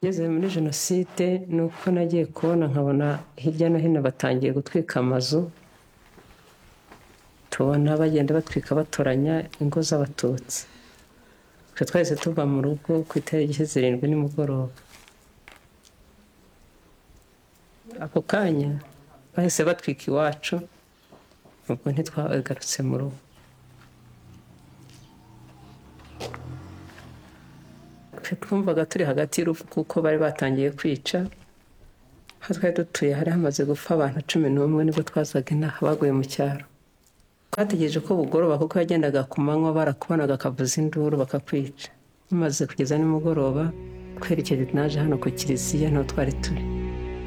ngeze muri jenoside ni uko nagiye kubona nkabona hirya no hino batangiye gutwika amazu tubona bagenda batwika batoranya ingo z'abatutsi twe twahise tuva mu rugo ku itariki zirindwi nimugoroba ako kanya bahise batwika iwacu ubwo ntitwagarutse mu rugo twumvaga turi hagati y'urupfu kuko bari batangiye kwica aho twari dutuye hari hamaze gupfa abantu cumi n'umwe nibwo twazaga inaha baguye mu cyaro twategereje ko bugoroba kuko yagendaga ku manywa barakubonaga akavuza induru bakakwica mumaze kugeza nimugoroba twerekeje naje hano ku kiliziya niho twari turi